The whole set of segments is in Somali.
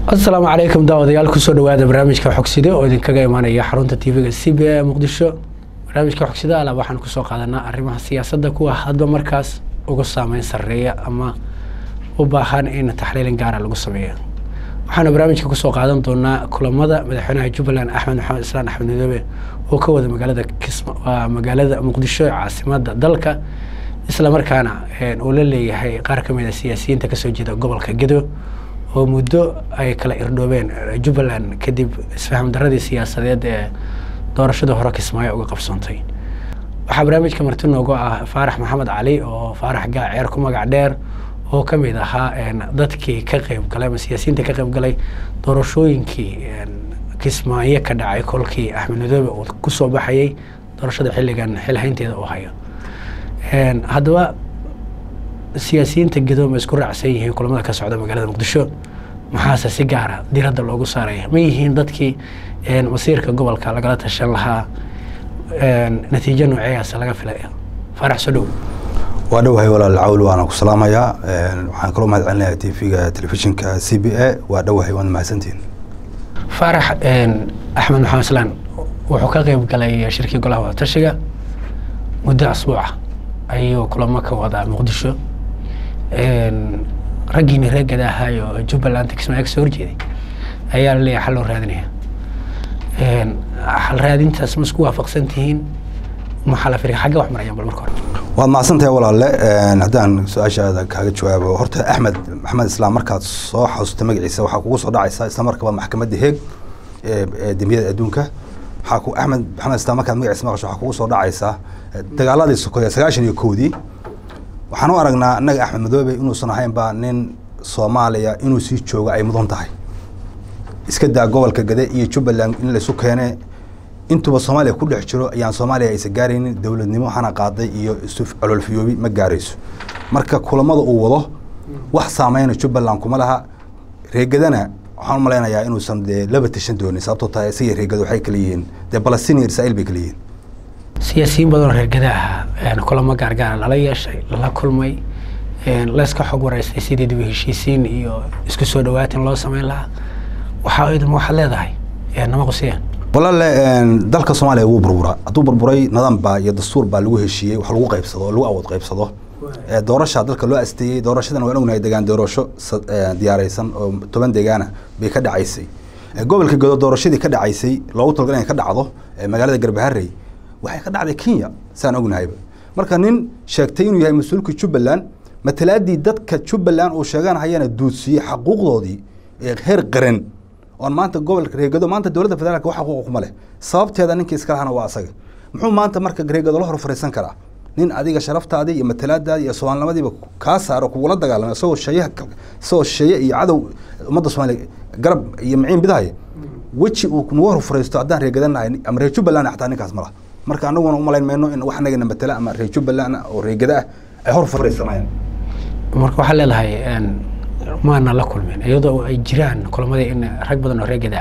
asalaamu calaykum daawadayaal kusoo dhawaada barnaamijka xogside oo idinkaga imaanaya xarunta tvga c b a muqdisho barnaamijka xogsida ala waxaan kusoo qaadanaa arrimaha siyaasadda kuwa hadba markaas uga saameyn sareeya ama u baahan in taxliilin gaara lagu sameeyo waxaana barnaamijka kusoo qaadan doonaa kulamada madaxweynaha jubbaland axmed maxamed islaan axmed midoobe oo ka wada magaalada kisma waa magaalada muqdisho ee caasimada dalka isla markaana uu la leeyahay qaar ka mid a siyaasiyiinta kasoo jeeda gobolka gedo oo muddo ay kala irdhoobeen jubbaland kadib isfaham daradii siyaasadeed ee doorashada hore kismaayo uga qabsoontay waxaa barnaamijka marti noogu ah faarax maxamed cali oo faarax gaaceer ku magac dheer oo ka mid ahaa dadkii ka qeyb galay ama siyaasiyiinta ka qeyb galay doorashooyinkii kismaayo ka dhacay kolkii axmed midoobe uu kusoo baxayay doorashada xilligan xilhaynteeda uu hayo haddaba siyaasiyiinta gedo ma isku raacsan yihiin kulamada ka socda magaalada muqdisho maxaase si gaara diradda loogu saaraya ma yihiin dadkii masiirka gobolka lagala tashan lahaa natiijo nooceeyaas laga filaya faarax soo dhow waa dhowahay walaal cawl waana ku salaamayaa waxaan kaloo mahad celinayaa tv-ga telefishinka c b a waa dhowahay waad mahadsantihin faarax axmed maxamed islaan wuxuu ka qeyb galay shirkii golaha wadatashiga muddo asbuuca ayuu kulamo ka wadaa muqdisho raggiini reegada ahaayo jubbaland kismaayo kasoo horjeeday ayaa laleeyahay xal loo raadinaya xal raadintaas ma isku waafaqsan tihiin maxaa la firiya xagge wax marayaan bal marka hore waad mahadsantahay walaalle haddaan su-aashaada kaaga jawaabo horta axmed maxamed islaam markaad soo xasuusta magaciisa waxaa kugu soo dhacaysa isla markaba maxkamadda heeg ee dembiyada adduunka waxaa ku axmed maxamed islaam markaad magaciisa maqasho waxaa kugu soo dhacaysa dagaaladii sokoya sagaashan iyo kowdii waxaan u aragnaa annaga axmed madoobe inuusan ahaynba nin soomaaliya inuu sii jooga ay mudan tahay iska daa gobolka gade iyo jubbaland in laysu keene intuba soomaaliya ku dhex jiro ayaan soomaaliya aysan gaaraynin dowladnimo hana qaaday iyo isu cololfiyoobi ma gaarayso marka kulamada uu wado wax saameyna jubbaland kuma laha reegadana waxaan u malaynayaa inuusan dee laba tashan doonin sababtoo tahay isaga reegada waxay kala yihiin dee balastiin iyo israa'iil bay kala yihiin siyaasiyiin badan oo reergada ah kulamo gaargaara lala yeeshay lala kulmay layska xog waraystay sidii dib heshiisiin iyo isku soo dhawaatin loo sameyn lahaa waxaa idin waxaad leedahay nama qusiyaan walaale dalka soomaaliya wuu burburaa hadduu burburay nidaam baa iyo dastuur baa lagu heshiiyey wax lagu qaybsado oo lagu awood qaybsado doorasha dalka loo asteeyey doorashadan waan ognahay degaan doorasho diyaareysan oo toban degaana bay ka dhacaysay gobolka godo doorashadii ka dhacaysay loogu talagal inay ka dhacdo magaalada garbaharey waxay ka dhacday kenya saan ognahayba marka nin sheegtay inuu yahay mas-uulka jubbaland matalaadii dadka jubbaland uu sheeganhayana duudsiiyey xaquuqdoodii heer qaran oon maanta gobolka reegado maanta dowladda federaalka wax xaquuqa kuma leh sababteeda ninkii iska lahana waa asaga muxuu maanta marka reegado la hor fariisan karaa nin adiga sharaftaadii iyo matalaadaadii iyo soomaalinimadiiba kaa saaro kugula dagaalamay isagoo sheeyaha isagoo sheeye iyo cadow ummadda soomaaliya garab iyo maciin bidahaya weji uu nagu hor fariisto haddaan reegadanahay ama reer jubbaland xataa ninkaas ma laha marka anaguna umalayn mayno in wax anagana matala ama reer jubbaland oo reegada ah ay hor fariisanayaan marka waxaa leedahay maana la kulmin iyadoo ay jiraan kulamadii in rag badan oo reegada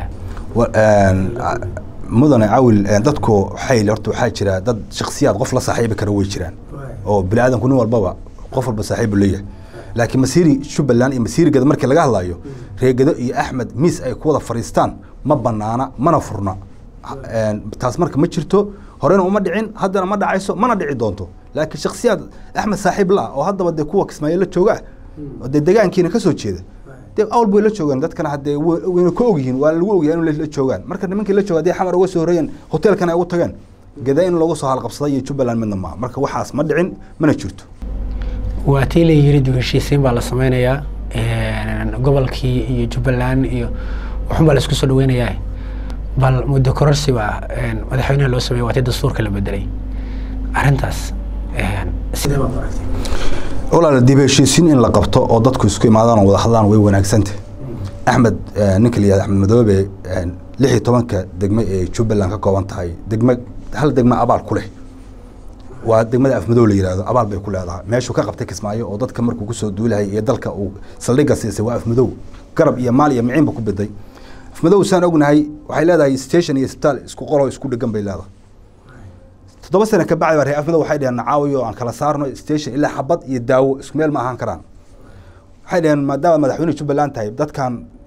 ah mudane cawil dadku waxay horta waxaa jira dad shaksiyaad qof la saaxiibi kara way jiraan oo bini aadamku nin walbaba qof walba saaxiibu leeyahay laakiin masiiri jubbaland iyo masiirigada markii laga hadlayo reegado iyo axmed miis ay ku wada fadhiistaan ma banaana mana furna taas marka ma jirto horena uma dhicin haddana ma dhacayso mana dhici doonto laakiin shaksiyaad axmed saaxiib la oo haddaba dee kuwa kismaayo la jooga oo dee degaankiina kasoo jeeda dee awl bay la joogaan dadkana haddee wayna ka ogyihiin waa lagu ogyahay in la joogaan marka nimankii la jooga haddii xamar uga soo horreeyeen hoteelkan ay ugu tageen gada in lagu soo halqabsaday iyo jubbaland midna maaha marka waxaas ma dhicin mana jirto waa tii la yiri dib heshiisiin baa la sameynayaa gobolkii iyo jubbaland iyo waxun baa la isku soo dhaweynayaa bal muddo kororsi baa madaxweynaha loo sameeyey waa tii dastuurka la bedelay arrintaas sidee baad aragtay walaal dib heshiisiin in la qabto oo dadku isku imaadaan oo wada hadlaan way wanaagsantah axmed ninka la yihahda axmed madoobe lix iyo tobanka degme ee jubbaland ka kooban tahay degme hal degme abaal ku leh waa degmada afmadow la yihahdo abaal bay ku leedahay meeshuu ka qabtay kismaayo oo dadka markuu kusoo duulahayay iyo dalka uu saldhigga siisay waa afmadow garab iyo maal iyo miciinba ku biday afmadow saan ognahay waxay leedahay station iyo isbitaal isku qolo isku dhegan bay leedahay toddoba sano ka bacdi baa reer afmadow waxay dheheen nacaawiyo aan kala saarno station ilaa xabad iyo daawo isku meel ma ahaan karaan waxay dhaheen maadaama madaxweyne jubbaland tahay dadkan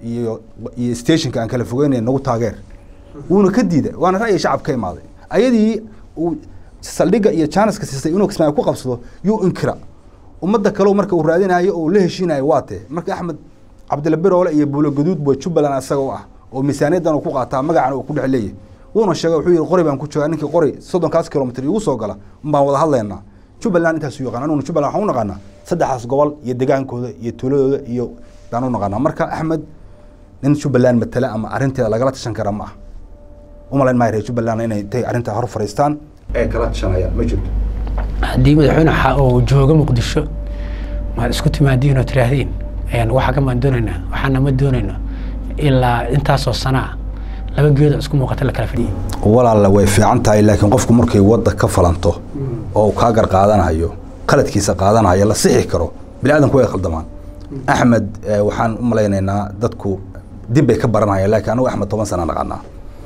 iyo iyo stationka aan kala fogeynay nagu taageer wuuna ka diiday waana ra'yi shacab ka imaaday ayadii uu saldhigga iyo janiska siistay inuu kismaayo ku qabsado yuu inkira ummadda kale marka uu raadinayo oo la heshiinayo waa tee marka axmed cabdilla biroole iyo buulo gaduud buu jubbaland asaga u ah oo miisaaniyaddan uu ku qaataa magacana uu ku dhex leeyahay wuuna sheegay wuxuu yihi qori baan ku joogaa ninkii qori soddonkaas kilomitr igu soo gala unbaan wada hadlaynaa jubbaland intaasu yaqaan anuguna jubbaland waxaan u naqaanaa saddexdaas gobol iyo degaankooda iyo tuuladooda iyo baan u naqaanaa marka axmed nin jubbaland matala ama arrinteeda lagala tashan kara ma ah umalayn maayo reer jubbaland inay intay arrintaa hor fariistaan ay kala tashanayaan ma jirto haddii madaxweyne xa uu joogo muqdisho maad isku timaadiin oo tiraahdeen ayaan waxa kamaan doonaynaa waxaana ma doonayno ilaa intaasoo sanaa laba geedo isku muuqata la kala fadhiyay walaalla way fiican tahay laakiin qofku markay wadda ka falanto oo uu kaa gar qaadanayo qaladkiisa qaadanayo la sixi karo bini aadamku way khaldamaan axmed eh, waxaan u malaynaynaa dadku dib bay ka baranayaan laakiin anigu axmed toban sana naqanaa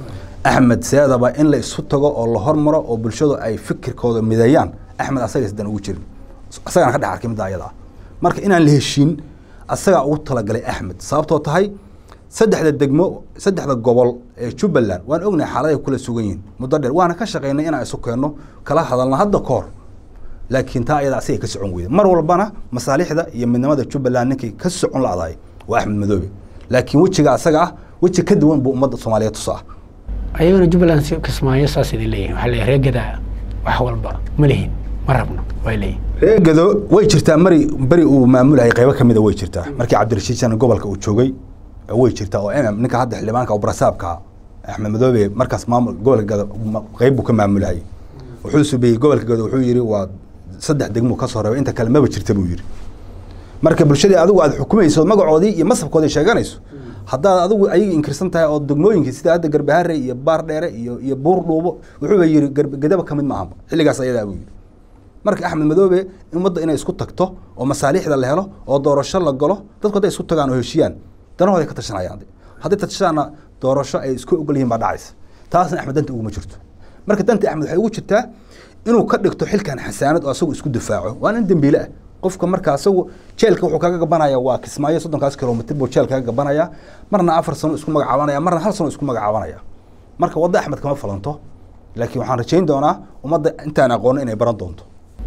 axmed seedaba in la isu tago oo la hormaro oo bulshadu ay fikirkooda mideeyaan axmed asaga isdan ugu jirin asagana ka dhex arkay midda ayada ah marka inaan la heshiin asagaa ugu talagalay axmed sababtoo tahay saddexda degmo saddexda gobol ee jubbaland waan ognahay xaaladahay kula sugan yihiin muddo dheer waana ka shaqaynay inaan isu keenno kala hadalna hadda ka hor laakiin taa ayada asigay ka socon weyda mar walbana masaalixda iyo midnimada jubbaland ninkay ka socon la'dahay waa axmed madoobe laakiin wejiga asaga ah weji ka duwan buu ummadda soomaaliyeed tusa ah ayagana jubbaland si kismaayo saas idin leeyihin waxaa leeyahay reegada wax walba ma lihin ma rabno way leeyihin reegado way jirtaa mari beri uu maamulahayay qaybo ka mida way jirtaa markii cabdirashiid shan gobolka uu joogay way jirtaa oo mm ninka hadda xildhibaanka oo brasaabka axmed madoobe markaas maamul gobolka gado ma- qayb buu ka maamulahayay wuxuu subeeyey gobolka gado wuxuu yidhi waa saddex degmuu ka soo reebay inta kale maba jirta buu yidhi marka bulshadii adigu aad xukumayso magacoodii iyo masabkoodii sheeganayso haddaad adigu ayaga inkirsan tahay oo degmooyinkii sida hadda garbahare iyo baar dheere iyo iyo buur dhuubo wuxuuba yidhi garb- gadaba ka mid maahanba xilligaas ayadaa buu yidhi marka axmed madoobe ummadda inay isku tagto oo masaalixda la helo oo doorasho la galo dadku hadday isku tagaan oo heshiiyaan danahooday ka tashanayaan hadday tashaana doorasho ay isku ogol yihiin baa dhacaysa taasna axmed danta uguma jirto marka danta axmed waxay ugu jirtaa inuu ka dhigto xilkan xasaanad oo asagu isku difaaco waa nin dembiile ah qofka marka asagu jeelka wuxuu kaga gabanaya waa kismaayo soddonkaas kilomitr buu jeel kaga gabanaya marna afar sano isku magacaabanaya marna hal sano isku magacaabanaya marka wadda axmed kama falanto laakiin waxaan rajayn doonaa ummadda intaan aqoono inay baran doonto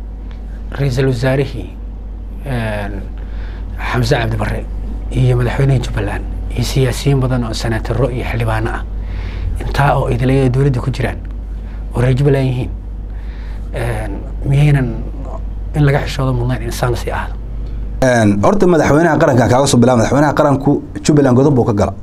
ra-iisul wasaarihii xamse cabdi barre iyo madaxweynihii jubbaland iyo siyaasiyiin badan oo senaataro iyo xildhibaano ah intaa oo idilaya dowladda ku jiraan oo reer jubbaland yihiin miyaynan in laga xishoodo mudnayn insaan sii ahdo horta madaxweynaha qarankan kaaga soo bilaa madaxweynaha qaranku jubbaland godob buu ka gala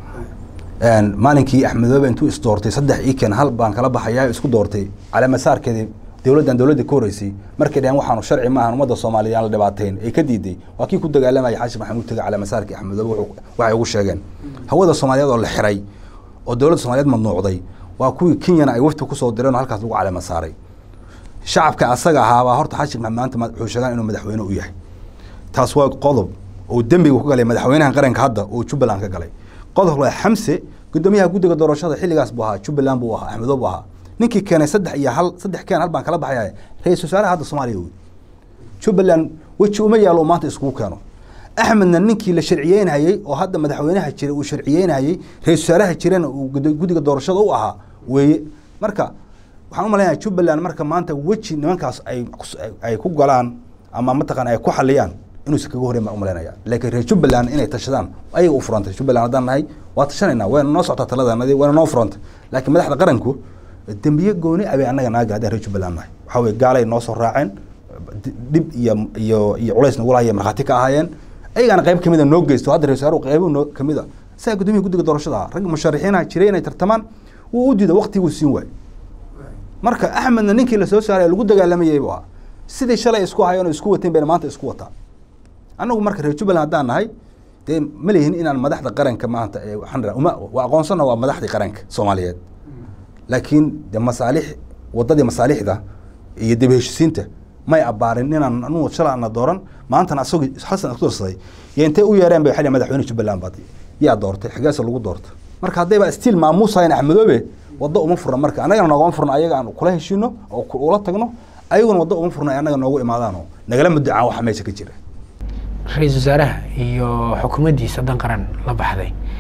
maalinkii axmedoobe intuu isdoortay saddex iken hal baan kala baxayaa isku doortay caleemasaarkeedii dowladdan dowladda ka horeysay markay dhaheen waxaanu sharci maahan ummadda soomaaliya aan la dhibaateyn ay ka diiday waa kii ku dagaalamaya xaashi maxamuud taga caleemasaarkii axmedoobe wuxuu- waxay ugu sheegeen hawada soomaaliyeed oo la xiray oo dowladda soomaaliyeed madnuucday waa kuwii kenyana ay wafti kusoo direen oo halkaas lagu caleema saaray shacabka asaga ahaabaa horta xaashi maxamed maanta ma- wuxuu sheegaan inuu madaxweyne u yahay taas waa qodob oo dembiga ku galay madaxweynaha qaranka hadda oo jubbaland ka galay qodob waa xamse gudoomiyaha guddiga doorashada xilligaas buu ahaa jubbaland buu ahaa axmedo buu ahaa ninkii keenay saddex iyo hal saddex keen hal baan kala baxaya ra-iisul wasaaraha hadda soomaaliya wey jubbaland weji uma yaalo uu maanta iskugu keeno axmedna ninkii la sharciyeynayey oo hadda madaxweynaha jira uu sharciyeynayey ra-isul wasaaraha jirana uu gud- guddiga doorashada u ahaa weeye marka waxaan u malaynayaa jubbaland marka maanta weji nimankaas ay ay ku galaan ama mataqaan ay ku xaliyaan inuusan kaga horeyn baan u malaynaya laakiin reer jubbaland inay tashadaan ayaga u furantay jubbaland haddaan nahay waa tashanayna wayna noo socotaa taladanadii wayna noo furantay laakiin madaxda qaranku dembiye gooni abay annaga naga gaadeen reer jubbaland nahay waxaa weye gaalay noo soo raaceen di- dhib iyo iyo iyo culays nagu lahaya markhaati ka ahaayeen ayagaana qayb kamida noo geysto hadda reer wasaaruhu qaybo noo kamida isaga gudoomiyaha guddiga doorashada ahaa rag musharaxiinaha jiray inay tartamaan wuu u diiday waqtiguu siin waay marka axmedna ninkii lasoo saaray lagu dagaalamayay buu ahaa sidii shalay isku hayeen oo isku wateen bayna maanta isku wataa annagu marka reer jubbaland haddaan nahay dee ma lihin inaan madaxda qaranka maanta ee waxaan rahaa uma waa aqoonsana waa madaxdii qaranka soomaaliyeed laakiin de masaalix waddadii masaalixda iyo dib heshisiinta may abbaarin inaan anugu shalay ana dooran maantana asagoo xasan isku darsaday iyo intay u yeereen bay waxay dhaheen madaxweyne jubbaland baad yaa doortay xageesa lagu doorta marka haddayba stiil maamuusahayn axmedoobe waddo uma furna marka annagana noogama furna ayaga aan kula heshiino oo ku- ula tagno ayaguna waddo uma furna ay annaga noogu imaadaan oo nagala mudacaan waxa meesha ka jira ra-iisul wasaaraha iyo xukuumaddiisa dan qaran la baxday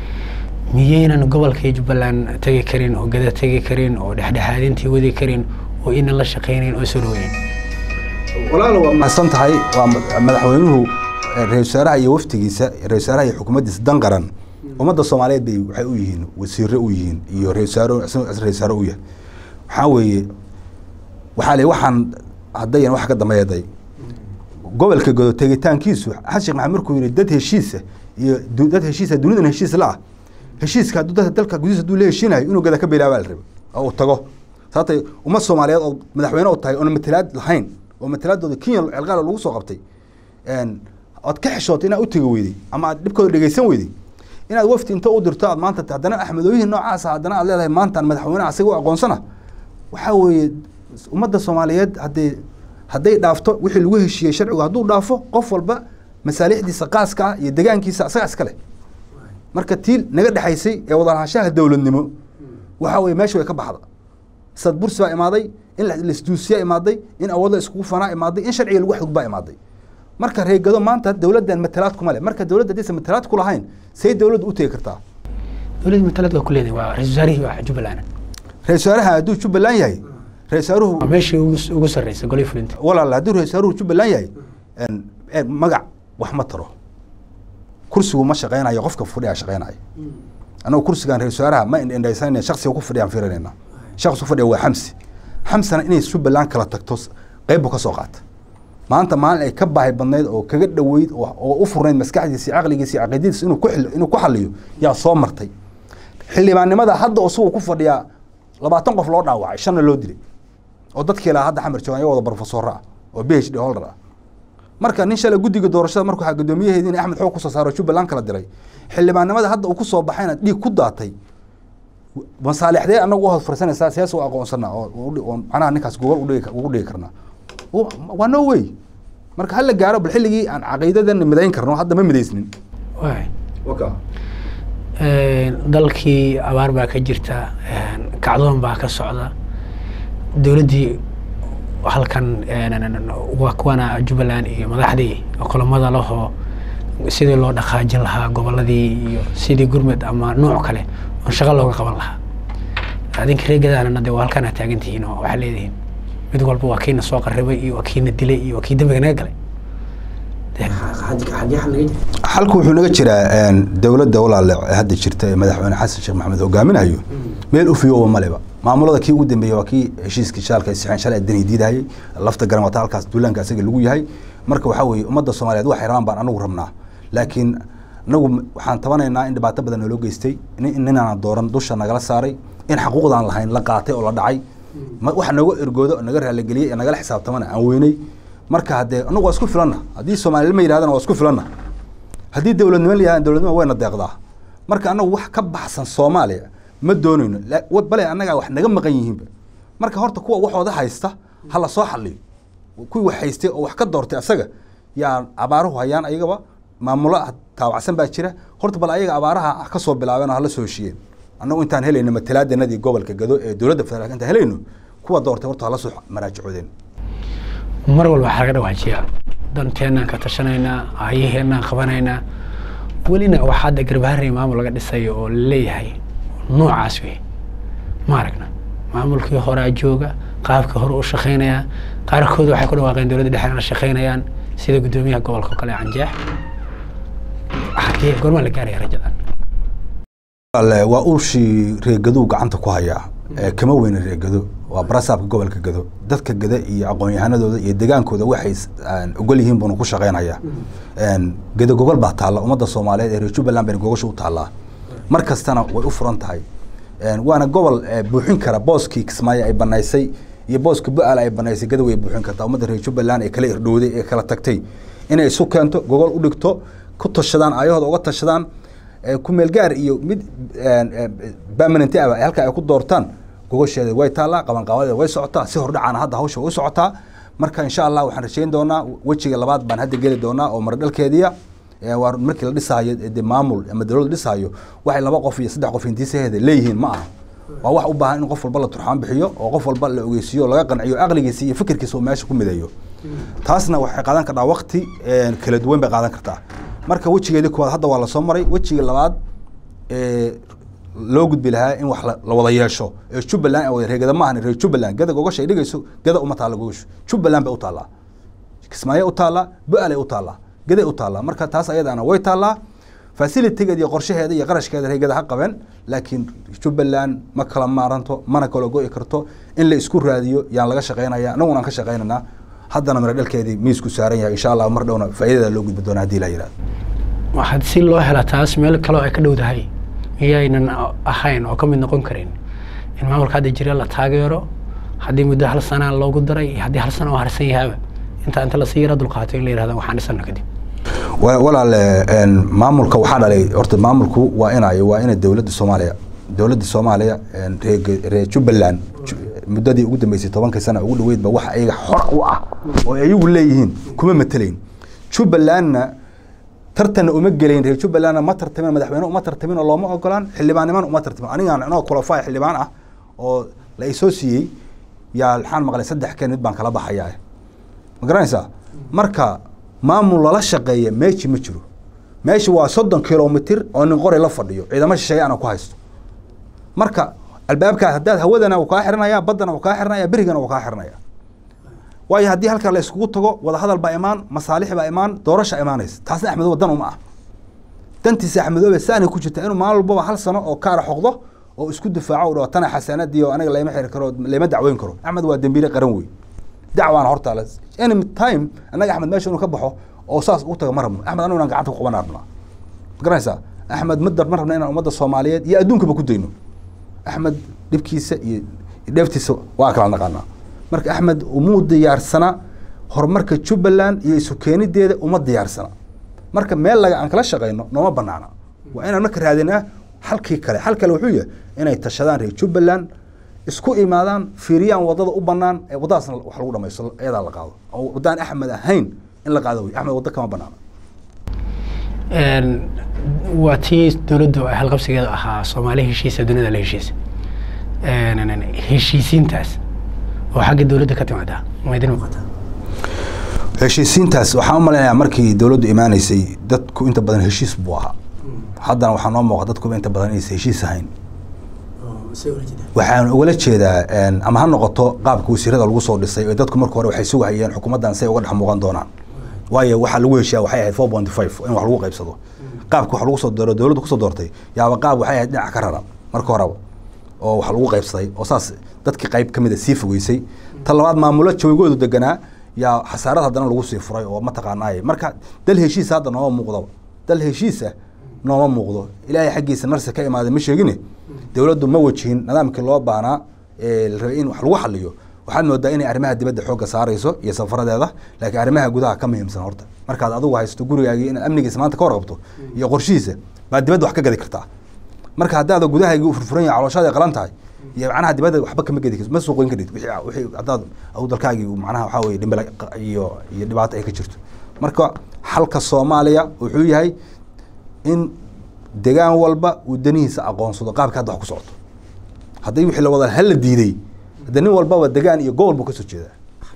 miyaynan gobolka jubbaland tegi karin oo gada tegi karin oo dhexdhexaadintii wadi karin oo inan la shaqaynayn oo soo dhaweynin walaal waa mahadsan tahay waa madaxweynuhu ra-isul wasaaraha iyo waftigiisa ra-isul wasaaraha iyo xukuumaddiisa dan qaran ummadda soomaaliyeed bay waxay u yihiin wasiire u yihiin iyo ra-isul wasaare ra-isul wasaare u yahay waxaa weeye waxaa le waxaan haddayan wax ka dambeeday gobolka godo tegitaankiisu xasan sheekh maxamed markuu yihi dad heshiisa iyo dad heshiisa dunidan heshiis la ah heshiiska hadduu dadka dalka gudihiisa hadduu la heshiinayo inuu gada ka bilaabaa la rabay oo uu tago sababtay ummad soomaaliyeed oo madaxweyne u tahay oona matalaad lahayn oo matalaadooda kenya celqaal lagu soo qabtay ood ka xishootay inaad u tegi weyday ama aad dhibkooda dhegeysan weyday inaad wafti inta u dirto aad maanta haddana axmedooyihin noocaasa haddana aad leedahay maantaan madaxweyne asaga u aqoonsana waxaa weeye ummadda soomaaliyeed haddee hadday dhaafto wixii lagu heshiiyey sharcigu hadduu dhaafo qof walba masaalixdiisa qaaska ah iyo degaankiisa asaga iska leh marka tii naga dhexaysay ee wadalahashaha dowladnimo waxaa weye meesha way ka baxda sad bursi baa imaaday in laisduusiyaa imaaday in awood la iskugu fanaa imaaday in sharciga lagu xadgudbaa imaaday marka reegado maanta dowladdan matalaad kuma leh marka dowladda haddaysan matalaad ku lahayn say dowladdu u tegi kartaa dowladda matalaad waa ku leedahay waa ra-isul wasaarihii waa jubbaland ra-isul wasaaraha hadduu jubbaland yahay ra-isul wasaaruhu waa meeshii ugu ugu sarreysay golay fulinta walaal hadduu ra-isul wasaaruhu jubbaland yahay magac wax ma taro kursigu ma shaqeynayo qofka fadhiyaa shaqeynayo annagu kursigan ra-isul wasaaraha ma indhendhaysanayna shaksiga ku fadhiyaan fiirinayna shakhsi ku fadhiya waa xamsi xamsana inay jubbaland kala tagto qeyb buu ka soo qaata maanta maalin ay ka baahi badnayd oo kaga dhoweyd oo u furnayd maskaxdiisa iyo caqligiisa iyo caqiidadiisa inuu ku inuu ku xaliyo yaa soo martay xildhibaannimada hadda isagoo ku fadhiyaa labaatan qof loo dhaawacay shanna loo dilay oo dadkii lahaa hadda xamar joogan iyago wada barofesoro ah oo b h d holder ah marka nin shalay guddiga doorashada markuu waxaa guddoomiyaheedii in axmed xoog kusoo saaro jubbaland kala diray xildhibaannimada hadda uu kusoo baxayna dhiig ku daatay masaalixdee anagu u horfarsanaysaa siyaas u aqoonsana oo macnaha ninkaas gogol udhigi ugu dhigi karnaa waa no way marka hala gaaro bal xilligii aan caqiidadan midayn karno hadda ma midaysnin waay dalkii abaar baa ka jirta kacdoon baa ka socda dowladdii halkan waa kuwana jubbaland iyo madaxdii kulamada lahoo sidii loo dhaqaajin lahaa goboladii iyo sidii gurmed ama nooc kale oon shaqo looga qaban lahaa adinka reegadaanana de waa halkaan taagan tihiin oo waxaa leedihiin mid walba waa kiina soo qarribay iyo waa kiina dilay iyo waa kii dambiga naga galay xalku wuxuu naga jiraa dowladda walaale hadda jirta ee madaxweyne xasan sheekh maxamed hogaaminayo meel u fiyoba maleba maamulada kii ugu dambeeyey waa kii heshiiskii shaalka sixeen shalay dani diidahayay lafta garan wata halkaas duulaanka asaga lagu yahay marka waxaa weeye ummadda soomaaliyeed waxay rabaan baan anagu rabnaa laakiin anagu waxaan tabanaynaa in dhibaato badan nooloo geystay ninaan dooran dusha nagala saaray in xaquuqdaan lahayn la qaatay oo la dhacay wax nooga ergoodo naga raaligeliyey ee nagala xisaabtamana aan weynay marka haddee anagu waa isku filanna haddii soomaalilima yidhahdana waa isku filanna haddii dowladnimo la yihahdan dowladnimo wayna deeqdaa marka anagu wax ka baxsan soomaaliya ma doonayno bale annagaa wax naga maqan yihiinba marka horta kuwa waxooda haysta ha la soo xaliyo kuwii wax haystay oo wax ka doortay asaga yaa abaaruhu hayaan ayagaba maamulo taawacsan baa jira horta bal ayaga abaaraha ka soo bilaabeen oo hala soo heshiyeen annagu intaan helayno matalaadanadii gobolka gado ee dowladda federaalk intaan helayno kuwa doortay horta hala soo maraajicoodeen mar walba waxaa laga dhawaajiyaa danteenaan ka tashanaynaa aayaheenaan qabanaynaa welina waxaa hadda garbaharey maamul laga dhisayo oo laleeyahay noocaas wey ma aragna maamulkii horaa jooga qaabkii hore u shaqaynaya qaarkood waxay ku dhawaaqeen dowladda dhexena la shaqaynayaan sida guddoomiyaha gobolka o kale canjeex xagee goormaa la gaaraya rajadan waa uushii reegaduu gacanta ku hayaa kama weyna reegado waa barasaabka gobolka gado dadka gada iyo aqoon-yahanadooda iyo degaankooda waxay ogol yihiin buuna ku shaqeynayaa gado gogol baa taalla ummadda soomaaliyeed ee reer jubbaland bayna gogosha u taallaa mar kastana way u furan tahay waana gobol buuxin kara booskii kismaayo ay banaysay iyo booska bu-aal ay banaysay gada way buuxin kartaa ummadda reer jubbaland ee kala irdhowday ee kala tagtay inay isu keento gogol u dhigto ku tashadaan aayahooda uga tashadaan kumeel gaar iyo mid permanent ah halka ay ku doortaan gogosheeda way taallaa qabanqaabadeeda way socotaa si hordhacaana hadda hawsha way u socotaa marka insha allah waxaan rajayn doonaa wejiga labaad baan hadda geli doonaa oo maradhalkeediya waa markii la dhisaayo de maamul ama dowladda dhisaayo waxay laba qof iyo saddex qof hintiisaheeda leeyihiin ma aha waa wax u baahan in qof walba la turxaan bixiyo oo qof walba la ogeysiiyo laga qanciyo aqligiisa iyo fikirkiisa oo meesha ku mideeyo taasna waxay qaadan kartaa wakti kala duwan bay qaadan kartaa marka wejigeedii koowaad hadda waa lasoo maray wejiga labaad loo gudbi lahaa in wax la la wada yeesho ee jubbaland ay wada reegada maahan reer jubbaland gada gogasha ay dhigayso gada uma taalla gogashu jubbaland bay u taallaa kismaayo u taallaa bu-alay u taallaa gaday u taallaa marka taas ayadaana way taallaa facilitigeeda iyo qorshaheeda iyo qarashkeeda reegada ha qabeen laakiin jubbaland ma kala maaranto mana kala go'i karto in la isku raadiyo yaan laga shaqeynaya annaguna aan ka shaqeynaynaa haddana mira dhalkeedii miisku saaran yahay insha allah mar dhowna faa'iidada loo gudbi doona haddii la yihahdo waxaad si loo hela taas meel kaloo ay ka dhowdahay miyaynan ahayn oo ka mid noqon karin in maamulka hadda jira la taageero haddii muddo hal sana loogu daray iyo haddii hal sana oo harsan yahaaba inta inta lasii yara dulqaato in la yihahda waxaan dhisano kadib wa- walaale een, maamulka waxaa dhalay horta maamulku waa inay waa ina dowladda soomaaliya dowladda soomaaliya een, reer reer jubbaland ju- muddadii ugu dambeysay tobankii sana ugu dhaweydba wax ayaga xor u ah oo ay ayagu leeyihiin kuma matelayn jubbalandna tartanna uma gelayn reer jubbalandna ma tartamin madaxweyne uma tartamin oo looma ogolaan xildhibaannimana uma tartamin anigaan anoo qualified xildhibaan ah oo la isoo siiyey yaa waxaan maqlay saddex kan mid baan kala baxayaa ma garanaysaa marka maamul lala shaqeeya meeshi ma jiro meesha waa soddon kilomitir oo nin qoray la fadhiyo ciidamo shisheeye ana ku haysto marka albaabkaa haddaad hawadana uu kaa xiranaya baddana uu kaa xiranaya berigana uu kaa xiranaya waayo haddii halkaa la iskugu tago wadahadal baa imaan masaalix baa imaan doorasha imaanaysa taasna axmedoobe dan uma ah dantiisa axmedoobe saanay ku jirta inuu maalin walbaba hal sano oo kaara xoqdo oo isku difaaco u dhaho tana xasanadii oo aniga layma xiri karo layma dacweyn karo axmed waa dembiile qaran wey dacwaana hortaale any time annaga axmed meesha inuu ka baxo oo saas ugu tago ma rabno axmed anigu inaan gacanta ku qaban rabnaa ma garanaysaa axmed madar ma rabna inaan ummadda soomaaliyeed iyo adduunkaba ku dayno axmed dhibkiisa iyo dheeftiisa waa kala naqaanaa marka axmed umuu diyaarsana horumarka jubbaland iyo isu keenideeda uma diyaarsana marka meel laga aan kala shaqayno nooma banaana waa inaan marka raadinaa halkii kale hal kale wuxuu yahay inay tashadaan reer jubbaland isku imaadaan fiiriyaan wadada u banaan ee wadadaasna wax lagu dhamaysto iyadaa la qaado oo wadaan axmed ahayn in la qaado wey axmed waddo kama banaana waa tii dowladdu ay halqabsigeeda ahaa soomaali heshiisa dunida la heshiisa heshiisiintaas oo xagga dowladda ka timaadaa ma idin muuqataa heshiisiintaas waxaan u malaynayaa markii dowladdu imaanaysay dadku inta badan heshiis buu ahaa haddana waxaa noo muuqa dadkuba inta badan inaysan heshiis ahayn waxaan ugala jeedaa ama ha noqoto qaabka wasiirada lagu soo dhisay oo dadku marka hore waxay sugahayeen xukuumaddan say uga dhex muuqan doonaan waayo waxaa lagu heshiyaa waxay ahayd four point five in wax lagu qaybsado qaabka wax lagu soo dooro dowladdu kusoo doortay yaaba qaab waxay ahayd dhinaca ka raran marka horeba oo wax lagu qaybsaday oo saas dadkii qayb ka mid a sii fogeysay ta labaad maamulo joogoodu deganaa yaa xasaarad haddana lagu sii furay oo mataqaanaaye marka dal heshiisa hadda nooma muuqdaba dal heshiisa nooma muuqdo ilaahay xaggiisa narsi ka imaaday ma sheegine dowladdu ma wajihin nidaamkii loo baahnaa ee la rabay in wax lagu xaliyo waxaad moodaa inay arrimaha dibadda xoogga saarayso iyo safaradeeda laakiin arrimaha gudaha ka muhiimsan horta markaad adigu haysto gurigaagii inaad amnigiisa maanta ka warqabto iyo qorshihiisa baad dibadda wax ka gadi kartaa marka haddaada gudahaygii u furfuran yahay calooshaada ay qalan tahay iyo macnaha dibadda waxba kama gedi karto ma suuqin karid wixii wixii haddaad adigu dalkaagii macnaha waxaa weeye dhimbila iyo iyo dhibaato ay ka jirto marka xalka soomaaliya wuxuu yahay in degaan walba uu danihiisa aqoonsado qaabka hadda wax ku socoto haddii wixii la wada hala diiday hadda nin walbaba degaan iyo gobol buu kasoo jeedaa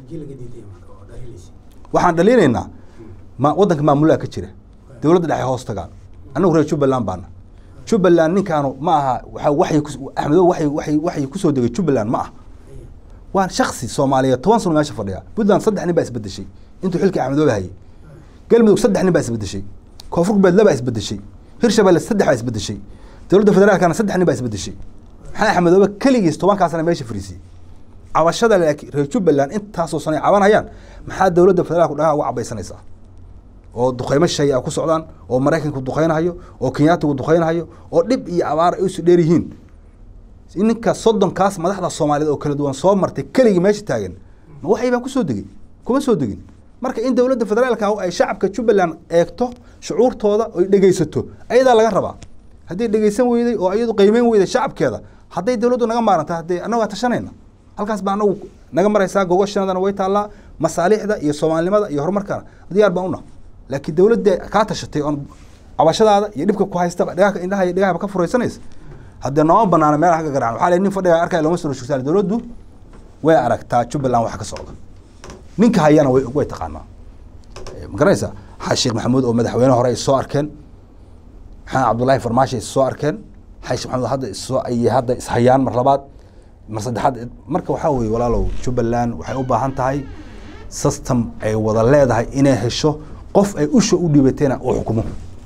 waxaan dhaliinaynaa ma waddanka maamulaha ka jira dowladda dhexe hoos tagaan annagu reer jubbaland baana jubbaland ninkaanu ma aha waa waxay axmedo waxay waxay waxay kusoo degay jubbaland ma ah waa shaksi soomaaliyeed toban sano meesha fadhiya puntland saddex nin baa isbedeshay intuu xilkii axmedoobe hayay galmudug saddex nin baa isbedeshay koonfur galbeed laba isbedeshay hirshabelle saddex baa isbedeshay dowladda federaalkana saddex nin baa isbedeshay maxaa axmedoobe keligiis tobankaa sana meesha fariisiyey cabashada laakiin reer jubbaland intaasoo sanay cabanayaan maxaa dowladda federaalku dhagaa uga cabaysanaysaa oo duqeymo shay a ku socdaan oo maraykanku duqeynahayo oo kenyaatigu duqeynahayo oo dhib iyo abaar ay isu dheer yihiin ninka soddonkaas madaxda soomaaliyeed oo kala duwan soo martay keligii meesha taagan ma waxay baan kusoo degay kuma soo degin marka in dowladda federaalka ay shacabka jubbaland eegto shucuurtooda oy dhegeysato ayadaa laga rabaa hadday dhegeysan weyday oo iyadu qiimeyn weyday shacabkeeda hadday dowladdu naga maaranta haddee annagaa tashanayna halkaas baa anagu naga maraysaa gogoshanadana way taallaa masaalixda iyo soomaalinimada iyo horumarkana diyaar baan una laakiin dowladda kaa tashatay oon cabashadaada iyo dhibka ku haystaba dhagaha indhaha iyo dhagahaba ka furaysanaysa haddee nooma banaana meelaha ka garacan waxaa le nin fadhiga arkaya looma soo shugsaale dowladdu way aragtaa jubbaland waxa ka socda ninka hayana way way taqaanaa ma garanaysaa sheekh maxamuud oo madaxweyne hore ay soo arkeen maxamed cabdullaahi farmaashi ay soo arkeen xayshi maxamed hadda isoo ay hadda ishayaan mar labaad mar saddexaad marka waxaa weeye walaalow jubbaland waxay u baahan tahay system ay wada leedahay inay hesho qof ay usha u dhiibatayna uu xukumo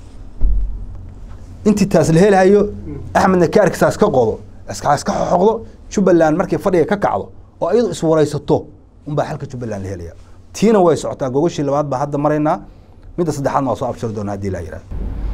intii taas la helahayo axmedna kaarkiisa iska qodo iska iska xoqdo jubbaland markay fadhiga ka kacdo oo iyadu iswaraysato unbaa xalka jubbaland la helaya tiina way socotaa gogashii labaad baa hadda maraynaa midda saddexaadna waa soo abshiri doonaa haddii la yidhahdo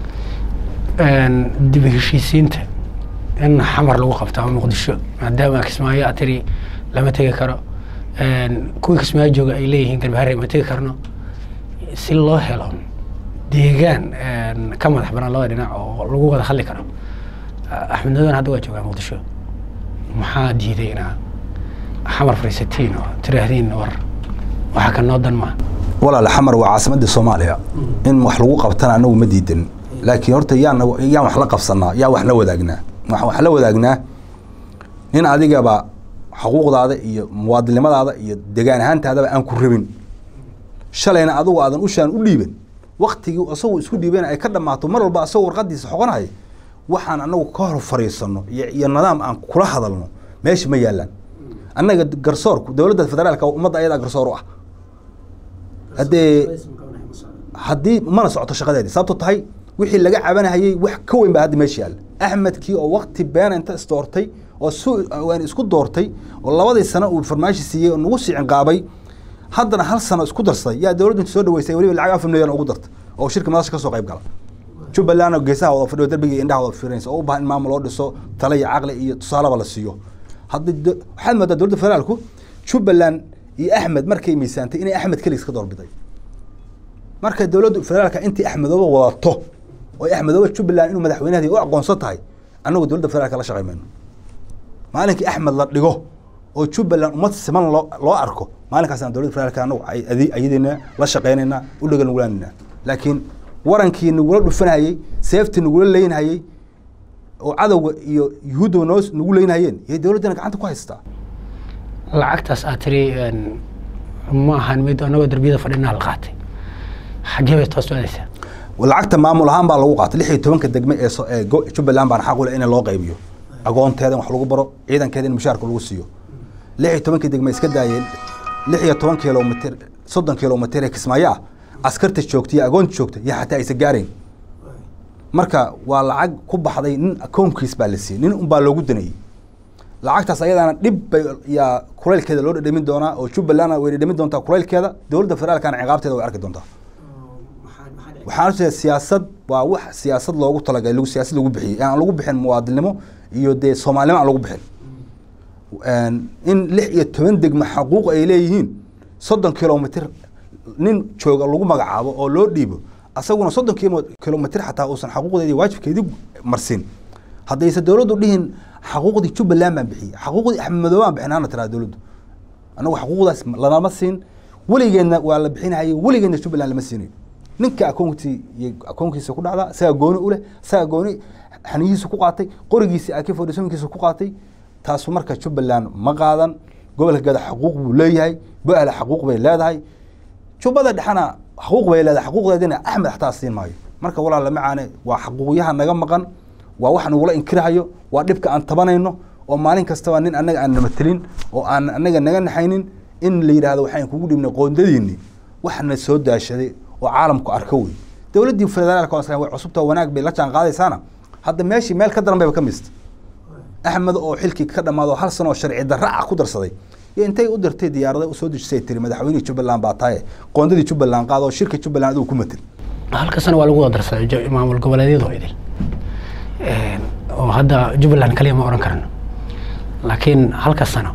dib u heshiisiinta in xamar lagu qabto ama muqdisho maadaama kismaayo aad tiri lama tegi karo kuwii kismaayo jooga ay leeyihiin garbahare ma tegi karno si loo helo deegaan ka madax banaan labada dhinac oo lagu wada hadli karo axmed nadoon hadda waa joogaa muqdisho maxaa diiday inaa xamar fariisatiin oo tiraahdeen war waxa ka noo dan maa walaal xamar waa caasimadii soomaaliya in wax lagu qabtana anagu ma diidan laakiin horta yaan yaan wax la qabsanaa yaa wax la wadaagnaa waxaan wax la wadaagnaa nin adigaba xuquuqdaada iyo muwaadinimadaada iyo degaan ahaantaadaba aan ku rabin shalayna adigu aadan ushaan u dhiiban waktigii asagoo isku dhiibana ay ka dhammaato mar walba asagoo warqadiisa xoqonaya waxaan anagu ka hor fariisano iyo iyo nidaam aan kula hadalno meesha ma yaalaan annaga garsoorku dowladda federaalka ummadda ayadaa garsoor u ah haddee haddii mana socoto shaqadeedii sababto tahay wixii laga cabanahayey wax ka weyn baa hadda meesha yaalla axmedkii oo wakti beena inta isdoortay oo su waan isku doortay oo labadii sano uu farmaashi siiyey oo nagu sii cinqaabay haddana hal sano isku darsaday yaa dowladdu inta soo dhaweysay weliba lacag afar milyan ugu dartay oo shirka madasha ka soo qayb gala jubbaland geesaha wada fadhiyo darbigii indhaha wada fiirinaysa oo u baahan in maamul loo dhiso tale iyo caqli iyo tusaaleba la siiyo hadda waxaad moodaa dowladda federaalku jubbaland iyo axmed markay miisaantay inay axmed keligiis ka doorbiday marka dowladda federaalka intii axmedooba wadato oo axmedooba jubbaland inuu madaxweynaheedii u aqoonsan tahay annagu dowladda federaalka la shaqay mayno maalinkii axmed la dhigo oo jubbaland ummad siman loo loo arko maalinkaasaan dowladda federaalka anagu ayadina la shaqeynayna u dhagan nugulaanayna laakiin warankii nagula dhufanayey seeftii nagula leynhayey oo cadowga iyo yuhuudda noo nagu leynhayeen yay dowladdana gacanta ku haystaa lacagtaas aad tiri ma ahan mid anagoo darbiyada fadhinaa la qaatay xaggee bay toos aadaysaa lacagta maamul ahaan baa lagu qaatay lix iyo tobanka degme ee ee jubbaland baan xaq u leh in loo qaybiyo agoonteeda in wax lagu baro ciidankeeda in mushaarka lagu siiyo lix iyo tobankii degme iska daayeen lix iyo toban kilomitr soddon kilomitr ee kismaayo ah askarta joogta iyo agoonta joogta iyo xataa aysa gaarayn marka waa lacag ku baxday nin akoonkiis baa la siiyey nin unbaa loogu danayey lacagtaas ayadaana dhib bay yaa kulaylkeeda loo dhadhamin doonaa oo jubbalandna way dhadhamin doontaa kulaylkeeda dowladda federaalkana ciqaabteeda way arki doontaa waxaan ujeeda siyaasad waa wax siyaasad loogu talagalay lagu siyaasad lagu bixiyey aan lagu bixin muwaadinimo iyo dee soomaalinimo aan lagu bixin in lix iyo toban degme xaquuq ay leeyihiin soddon kilomitr nin jooga lagu magacaabo oo loo dhiibo asaguna soddon kilomitr xataa uusan xaquuqdeedi waajibkeedii marsin haddayse dowladdu dhihin xaquuqdii jubbaland baan bixiyey xaquuqdii axmed madoobe baan bixin hana tiraa dowladdu annagu xaquuqdaas lanama siin weligeedna waa la bixinahayay weligeedna jubbaland lama siinayo ninka akoontii iyo akoonkiisa ku dhacdaa isagaa gooni u leh isagaa gooni xaniyihiisa ku qaatay qorigiisa ak fodhisooyinkiisa ku qaatay taasu marka jubbaland ma qaadan gobolka gada xaquuq buu leeyahay go-ala xaquuq bay leedahay jubbada dhexena xaquuq bay leedahay xaquuqdeedina axmed xataa siin maayo marka walaal lama caane waa xaquuqyaha naga maqan waa wax nagula inkirahayo waa dhibka aan tabanayno oo maalin kastaba nin annaga aan namatelin oo aan annaga naga naxaynin in la yidhahdo waxaan kugu dhibnay qoondadiinni waxna soo daashaday oo caalamku arko wey dowladdii federaalka way cusubta wanaag bay la jaan qaadaysaana hadda meeshii meel ka daran bayba ka mista axmed oo xilkii ka dhammaado hal sano oo sharci darra ah ku darsaday iyo intay u dirtay diyaarada usoo dejisay tiri madaxweynihii jubbaland baa tahay qoondadii jubbaland qaado oo shirka jubbaland adigu ku matel halka sana waa lagu wada darsaday maamul goboleedyadoo idil oo hadda jubbaland kaliya ma oran karno laakiin halka sano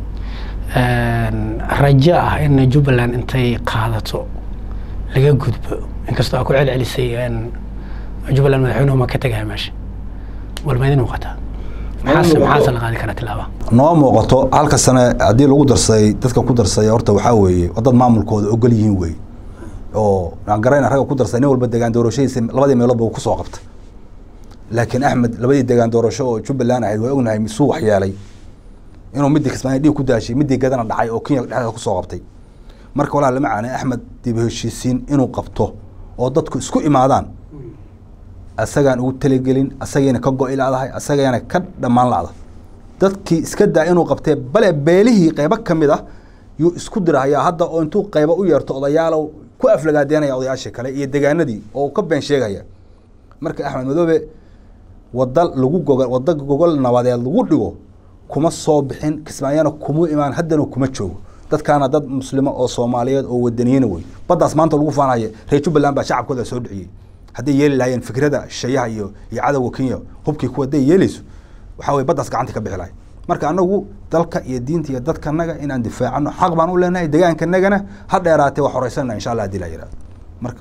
rajo ah in jubbaland intay qaadato laga gudbo inkastoo aa ku celcelisay jubbaland madaxweynuhu ma ka tegaya meesha walma idin muuqataa maxaase maxaase la qaadi karaa tilaaba noo muuqato halka sane haddii lagu darsaday dadka ku darsaday horta waxaa weeye dad maamulkooda ogol yihiin wey oo aan garayna ragga ku darsaday nin walba degaan doorashadiisa labadii meelood buu kusoo qabta laakiin axmed labadii degaan doorasho oo jubbaland ahayd waa ognahay misuu waxyeelay inuu midii kismaayo dhiig ku daashay midii gadana dhacay oo kenya dhexdeeda kusoo qabtay marka walaa lama caanay axmed dib heshiisiin inuu qabto oo dadku isku imaadaan asagaan ugu talagelin asagayna ka go-i ladahay asagayna ka dhammaan lacda dadkii iska daa inuu qabtee bale beelihii qeybo ka mid ah yuu isku dirahayaa hadda oo intuu qeybo u yeerto odayaalow ku aflagaadeynaya odayaashii kale iyo degaanadii oo ka been sheegaya marka axmed madoobe wada lagu gogo wada gogol nabadeed lagu dhigo kuma soo bixin kismaayana kuma imaan haddana kuma joogo dadkaana dad muslimo oo soomaaliyeed oo wadaniyiina wey baddaas maanta lagu faanaya reer jubbaland baa shacabkooda soo dhiciyey hadday yeeli lahaayeen fikrada shayaha iyo iyo cadowga kenya hubkii kuwa hadday yeeleyso waxaa weye baddaas gacanta ka bixi lahay marka anagu dalka iyo diinta iyo dadkanaga inaan difaacano xaq baan u leenahay degaankanagana ha dheeraatee waa horeysana insha allah hadii la yihahdo marka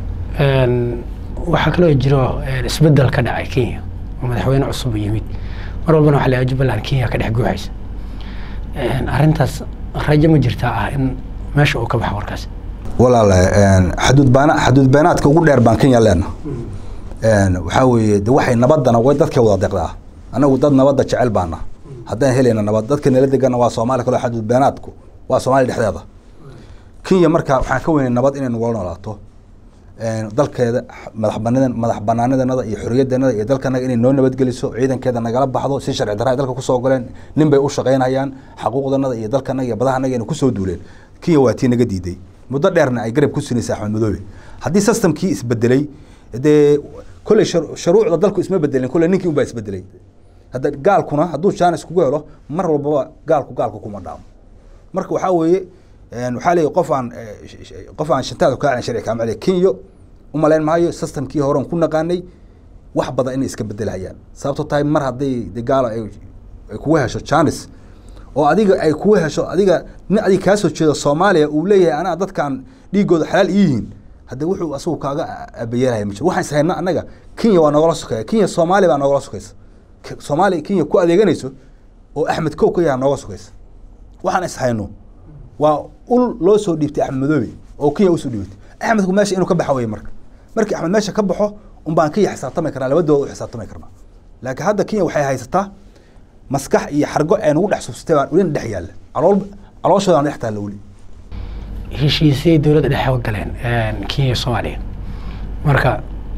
waxaa kaloo jiro isbedel ka dhacay kenya oo madaxweyne cusub yimid mar walbana waxa la jubbaland kenya ka dhex guuxaysa arrintaas rajo ma jirtaa ah in meesha uu ka baxo warkaas walaale xaduud baana xaduud beenaadka ugu dheer baan kenya leena waxaa weeye de waxay nabadana way dadkay wada deqdaa anagu dad nabadda jecel baana haddaan helayna nabad dadka nala degana waa soomaaliya kaloo xaduud beenaadku waa soomaaliya dhexdeeda kenya marka waxaan ka weynay nabad inay nagula noolaato dalkeeda madax banaan madax banaanadanada iyo xoriyadeenada iyo dalkanaga inay noo nabadgeliso ciidankeeda nagala baxdo si sharci darra ay dalka kusoo goleen nin bay u shaqaynayaan xaquuqdanada iyo dalkanaga iyo badahanaga inay kusoo duuleen kenya waa tii naga diiday muddo dheerna ay garab ku sinaysa axmed madoobe haddii systemkii isbedelay dee kolley sharuucda dalku isma bedelin kolley ninkii unbaa isbedelay hadda gaalkuna hadduu jaanis kugu helo mar walbaba gaalku gaalku kuma dhaamo marka waxaa weeye waxaa leeyahy qof aan qof aan shantaada kaa sharci kaa maclay kenya umalayn maayo systemkii horen ku naqaanay wax badan inay iska bedelhayaan sababto tahay mar hadday de gaalo ay kugu hesho janis oo adiga ay kugu hesho adiga nin adiga kaa soo jeedo soomaaliya uu leeyahay anaa dadkan dhiigooda xalaal iyihiin hadde wuxuu asagu kaaga abayeelaya ma jiro waxaan is hayna annaga kenya waa nogala sokeeya kenya soomaaliya baa nogala sokeysa soomaaliya kenya ku adeeganayso oo axmed kow ka yaha nooga sokeysa waxaan is hayno waa ul loo soo dhiibtay axmed madoobe oo kenya usoo dhiibatay axmedku meesha inuu ka baxa weye marka markii axmed meesha ka baxo un baan kenya xisaabtami karnaa labadooda u xisaabtami karnaa laakiin hadda kenya waxay haysataa maskax iyo xargo ee nagu dhex subsatay baan welina dhex yaalla calool calooshooda aan dhex taalla weli heshiisay dowladda dhexe u galeen kenya soomaaliya marka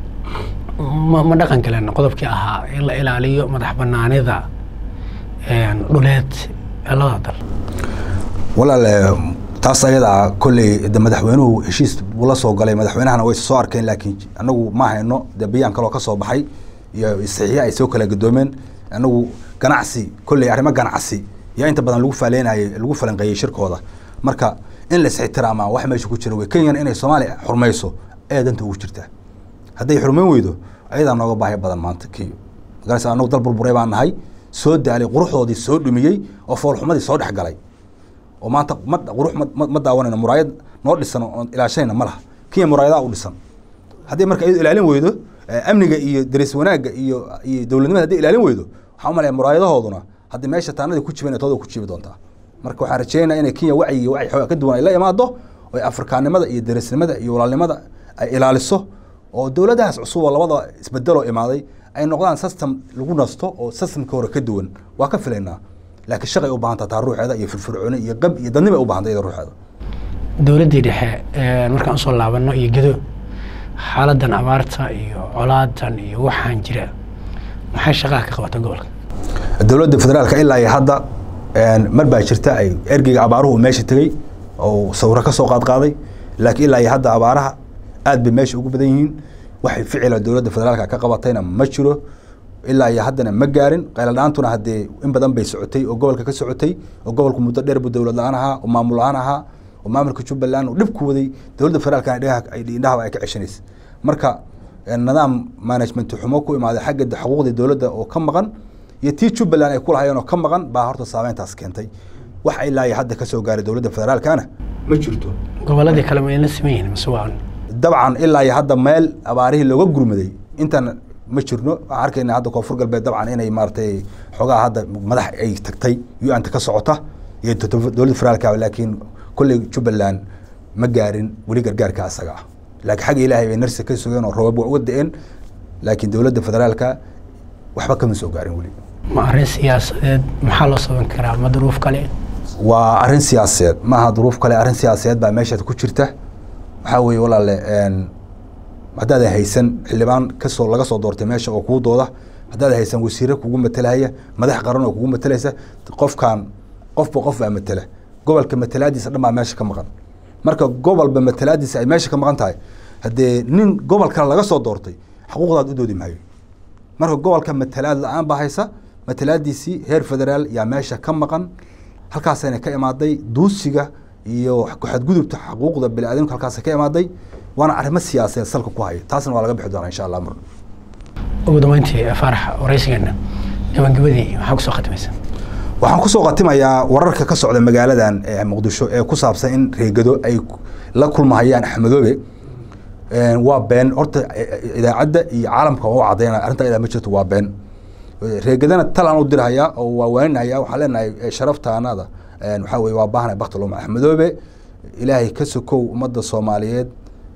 ma ma dhaqan galeen qodobkii ahaa in la ilaaliyo madax banaanida dhuleed ee labada dal walaale taas ayadaa kolley de madaxweynuhu heshiis buu la soo galay madaxweynahana way soo arkeen laakiin anagu ma hayno de bayaan kaloo ka soo baxay iyo saxiixa ay soo kala gadoomeen anagu ganacsi kolley arrimo ganacsi yaa inta badan lagu faaleynayay lagu falanqeeyey shirkooda marka in la isixtiraama wax meesha ku jira wey kenyana inay soomaaliya xurmayso ayaa danta ugu jirtaa hadday xurmayn weydo ayadaa nooga baahi badan maanta kenya magaraysa anagu dal burburay baan nahay soo daalay quruxdoodii soo dhumiyey oo foolxumadii soo dhex galay oo maanta ma qurux ma daawanayno muraayad noo dhisan oon ilaashanayna ma laha kenya muraayadaa u dhisan haddii marka iyado ilaalin weydo amniga iyo daris wanaagga iyo iyo dowladnimada hadday ilaalin weydo waxaa umalaya muraayadahooduna haddii meesha taanadii ku jiban tooda ku jibi doontaa marka waxaan rajeynaya inay kenya wacyi wacyi xoogaa ka duwan ay la imaado oo afrikaanimada iyo darisnimada iyo walaalnimada ay ilaaliso oo dowladahaas cusub oo labada isbedeloo imaaday ay noqdaan system lagu nasto oo systemka hore ka duwan waa ka filaynaa laakiin shaqay u baahanta taa ruuxeeda iyo firfircooni iyo qab iyo dadnimo ay u bahantay iyada ruuxeeda dowladdii dhexe markaan usoo laabano iyo gedo xaaladan abaarta iyo colaadan iyo waxaan jira maxay shaqaha ka qabata gobolka dowladda federaalka ilaa iyo hadda mar baa jirta ay ergeyga abaaruhu meesha tegey oo sawiro ka soo qaadqaaday laakiin ilaa iyo hadda abaaraha aad bay meesha ugu badan yihiin waxay ficila dowladda federaalka ka qabatayna ma jiro ilaa iyo haddana ma gaarin qayladhaantuna haddee in badan bay socotay oo gobolka ka socotay oo gobolku muddo dheer buu dowlad la-aan ahaa oo maamul la-aan ahaa oo maamulka jubbaland oo dhib ku waday dowladda federaalka indhahaba ay ka ceshanaysa marka nidaam management xumo ku imaaday xagga xuquuqdii dowladda oo ka maqan iyo tii jubbaland ay ku lahayeen oo ka maqan baa horta saameyntaas keentay wax ilaa iyo hadda kasoo gaaray dowladda federaalkana ma jirto goboladii kale ma la siman yihiin mase waa dabcan ilaa iyo hadda meel abaarihii looga gurmaday intan ma jirno waxaan arkayna hadda koonfur galbeed dabcan inay maaratay xoogaha hadda madax ay tagtay u-anta ka socota iyo dowladda federaalka laakiin kolley jubbaland ma gaarin weli gargaarka asaga ah laakiin xagga ilaahay bay narsi ka sugeen oo roobab waa uga da-een laakiin dowladda federaalka waxba kama soo gaarin weli ma arrin siyaasadeed maxaa loo saban karaa ma duruuf kale waa arrin siyaasadeed maaha duruuf kale arrin siyaasadeed baa meeshaad ku jirta waxaa weeye walaale haddaadan haysan xildhibaan kasoo laga soo doortay meesha oo kuu dooda haddaadan haysan wasiire kugu matelahaya madax qaran oo kugu matelaysa qofkan qofba qof baa matela gobolka matalaadiisa dhan baa meesha ka maqan marka gobolba matalaadiisa ay meesha ka maqan tahay haddee nin gobol kale laga soo doortay xuquuqdaad u doodi maayo marka gobolka matalaad la-aan baa haysa matalaadiisii heer federaal yaa meesha ka maqan halkaasayna ka imaaday duusiga iyo xadgudubta xuquuqda biniaadamka halkaasa ka imaaday waana arrimo siyaasadeed salka ku haya taasna waa laga bixi doonaa insha allah mar ugu dambeyntii faarax waraysigeena gabagabadii maxaa kusoo khatimaysa waxaan kusoo khatimayaa wararka ka socda magaaladan muqdisho ee ku saabsan in reegado ay la kulmahayaan axmedoobe waa been horta idaacadda iyo caalamka waa u cadaynaya arrinta idaa ma jirto waa been reegadana talaan u dirhayaa oo waa waaninaya waxaan leenahay sharaftaanada waxaa weye waa baahnay bakti loma axmedoobe ilaahay ka sokow ummadda soomaaliyeed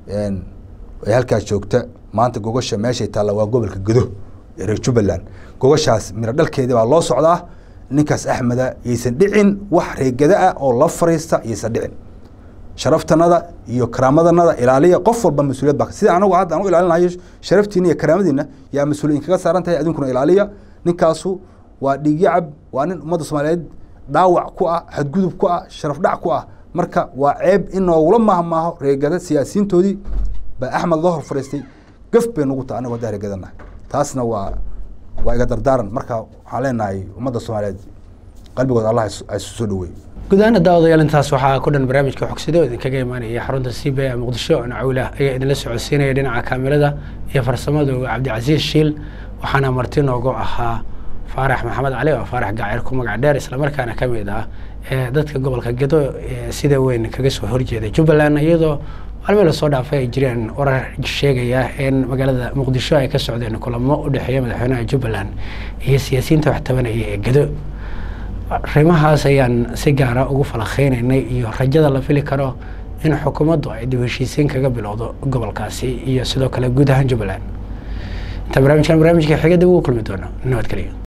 ee halkaas joogta maanta gogasha meeshay taalla waa gobolka gedo ee reer jubbaland gogashaas miro dhalkeedii baa loo socdaa ninkaas axmeda yaysan dhicin wax reegada ah oo la fariista yaysan dhicin sharaftanada iyo karaamadanada ilaaliya qof walba mas-uuliyad ba sida anagu hadda anu ilaalinayo sharaftiina iyo karaamadiina yaa mas-uuliyin kaga saaran tahay adinkuna ilaaliya ninkaasu waa dhiigyacab waa nin ummadda soomaaliyeed dhaawac ku ah xadgudub ku ah sharaf dhac ku ah marka waa ceeb in noogula mahmaaho reegada siyaasiyiintoodii baa axmed loo hor fariistay gaf bay nugu taha anagu haddaa reegadanahay taasna waa waa iga dardaaran marka waxaan leenahay ummadda soomaaliyeed qalbigooda allah isu soo dhaweey gudahaana daawadayaal intaas waxaa ku dhan barnaamijka xogsida oo idinkaga imaanaya xarunta c b a muqdisho nacawlah ayaa idinla socodsiinaya dhinaca kaamirada iyo farsamada cabdicasiis shiil waxaana marti noogu ahaa faarax maxamed cali oo faarax gacir ku magac dheer islamarkaana ka mid ah ee dadka gobolka gedo sida weyn kaga soo horjeeda jubbaland iyadoo maalmii lasoo dhaafay ay jireen warar sheegaya in magaalada muqdisho ay ka socdeen kulamo u dhexeeya madaxweynaha jubbaland iyo siyaasiyiinta wax tabanaya ee gedo arrimahaas ayaan si gaara ugu falakeynaynay iyo rajada la fili karo in xukuumaddu ay dib heshiisiin kaga bilowdo gobolkaasi iyo sidoo kale guud ahaan jubbaland inta barnaamijkan barnaamijka xiga dib ugu kulmi doono nabadgelyo